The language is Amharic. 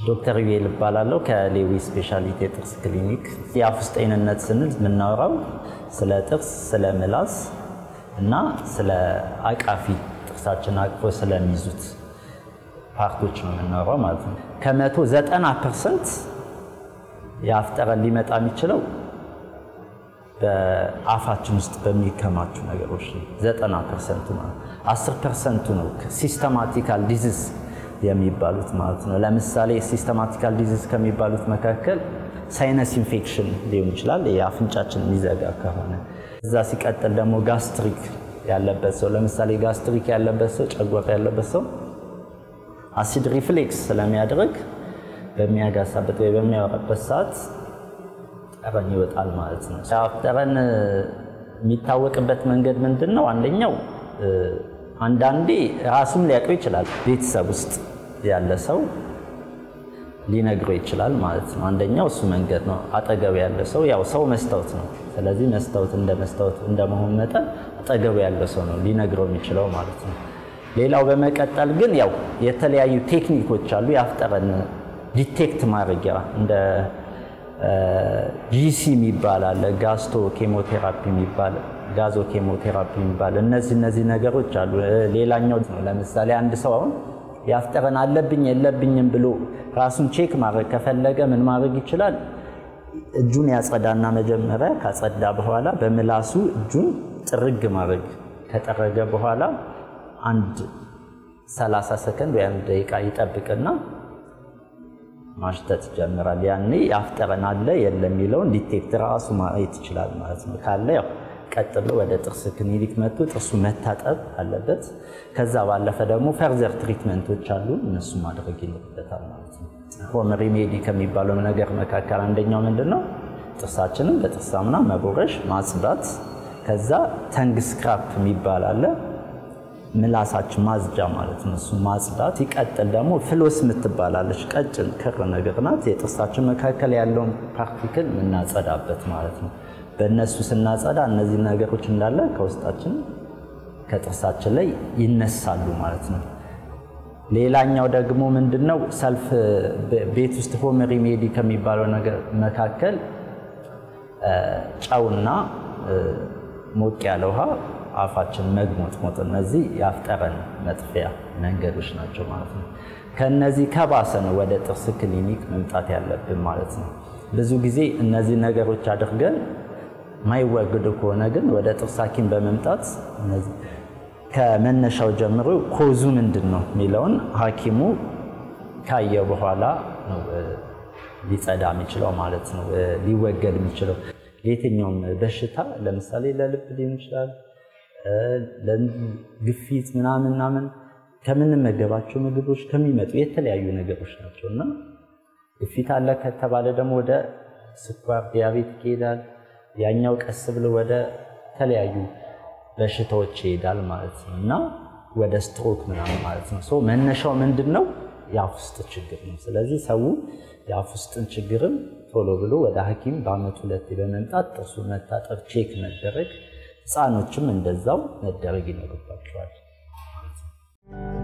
ዶክተር ዩኤል እባላለሁ ከሌዊ ስፔሻሊቲ የጥርስ ክሊኒክ። የአፍ ውስጥ ጤንነት ስንል የምናወራው ስለ ጥርስ፣ ስለ ምላስ እና ስለ አቃፊ ጥርሳችን አቅፎ ስለሚይዙት ፓርቶች ነው የምናወራው ማለት ነው። ከመቶ ዘጠና ፐርሰንት የአፍ ጠረን ሊመጣ የሚችለው በአፋችን ውስጥ በሚከማቹ ነገሮች ነው። ዘጠና ፐርሰንቱ ማለት አስር ፐርሰንቱ ነው ሲስተማቲካል ዲዚዝ የሚባሉት ማለት ነው። ለምሳሌ ሲስተማቲካል ዲዚዝ ከሚባሉት መካከል ሳይነስ ኢንፌክሽን ሊሆን ይችላል፣ የአፍንጫችን የሚዘጋ ከሆነ እዛ። ሲቀጥል ደግሞ ጋስትሪክ ያለበት ሰው ለምሳሌ ጋስትሪክ ያለበት ሰው ጨጓራ ያለበት ሰው አሲድ ሪፍሌክስ ስለሚያደርግ በሚያጋሳበት ወይ በሚያወራበት ሰዓት ጠረን ይወጣል ማለት ነው። የአፍ ጠረን የሚታወቅበት መንገድ ምንድን ነው? አንደኛው አንዳንዴ ራሱም ሊያውቀው ይችላል። ቤተሰብ ውስጥ ያለ ሰው ሊነግረው ይችላል ማለት ነው። አንደኛው እሱ መንገድ ነው። አጠገቡ ያለ ሰው ያው ሰው መስታወት ነው። ስለዚህ መስታወት እንደ መስታወት እንደመሆን መጠን አጠገቡ ያለ ሰው ነው ሊነግረው የሚችለው ማለት ነው። ሌላው በመቀጠል ግን ያው የተለያዩ ቴክኒኮች አሉ የአፍ ጠረን ዲቴክት ማድረጊያ እንደ ጂሲ የሚባል አለ፣ ጋስቶ ኬሞቴራፒ የሚባል ጋዞ ኬሞቴራፒ የሚባል እነዚህ እነዚህ ነገሮች አሉ። ሌላኛው ነው ለምሳሌ አንድ ሰው አሁን የአፍ ጠረን አለብኝ የለብኝም ብሎ ራሱን ቼክ ማድረግ ከፈለገ ምን ማድረግ ይችላል? እጁን ያጸዳና መጀመሪያ ካጸዳ በኋላ በምላሱ እጁን ጥርግ ማድረግ ከጠረገ በኋላ አንድ 30 ሰከንድ ወይ አንድ ደቂቃ ይጠብቅና ማሽተት ይጀምራል። ያኔ የአፍ ጠረን አለ የለም የሚለውን ዲቴክት ራሱ ማየት ይችላል ማለት ነው። ካለ ያው ቀጥ ብሎ ወደ ጥርስ ክሊኒክ መጥቶ ጥርሱ መታጠብ አለበት። ከዛ ባለፈ ደግሞ ፈርዘር ትሪትመንቶች አሉ፣ እነሱ ማድረግ ይኖርበታል ማለት ነው። ሆም ሪሜዲ ከሚባለው ነገር መካከል አንደኛው ምንድን ነው? ጥርሳችንን በጥርስ ሳሙና መቦረሽ፣ ማጽዳት። ከዛ ተንግ ስክራፕ የሚባል አለ ምላሳችን ማጽጃ ማለት ነው። እሱ ማጽዳት። ሲቀጥል ደግሞ ፍሎስ የምትባላለች ቀጭን ክር ነገር ናት። የጥርሳችን መካከል ያለውን ፓርቲክል የምናጸዳበት ማለት ነው። በእነሱ ስናጸዳ እነዚህ ነገሮች እንዳለ ከውስጣችን ከጥርሳችን ላይ ይነሳሉ ማለት ነው። ሌላኛው ደግሞ ምንድን ነው? ሰልፍ ቤት ውስጥ ሆም ሪሜዲ ከሚባለው ነገር መካከል ጨውና ሞቅ ያለ ውሃ አፋችን መግሞጥሞጥ እነዚህ የአፍ ጠረን መጥፊያ መንገዶች ናቸው ማለት ነው። ከነዚህ ከባሰ ነው ወደ ጥርስ ክሊኒክ መምጣት ያለብን ማለት ነው። ብዙ ጊዜ እነዚህ ነገሮች አድርገን ማይወግዱ ከሆነ ግን ወደ ጥርስ ሐኪም በመምጣት ከመነሻው ጀምሮ ኮዙ ምንድን ነው የሚለውን ሐኪሙ ካየ በኋላ ነው ሊጸዳ የሚችለው ማለት ነው፣ ሊወገድ የሚችለው ለየትኛውም በሽታ ለምሳሌ ለልብ ሊሆን ይችላል ለግፊት ምናምን ምናምን ከምንመገባቸው ምግቦች ከሚመጡ የተለያዩ ነገሮች ናቸው እና ግፊት አለ ከተባለ ደግሞ ወደ ስኳር ዲያቤት ይሄዳል። ያኛው ቀስ ብሎ ወደ ተለያዩ በሽታዎች ይሄዳል ማለት ነው እና ወደ ስትሮክ ምናምን ማለት ነው። ሶ መነሻው ምንድን ነው? የአፍ ውስጥ ችግር ነው። ስለዚህ ሰው የአፍ ውስጥን ችግርም ቶሎ ብሎ ወደ ሐኪም በአመት ሁለቴ በመምጣት ጥርሱ መታጠብ፣ ቼክ መደረግ ህፃኖችም እንደዛው መደረግ ይኖርባቸዋል።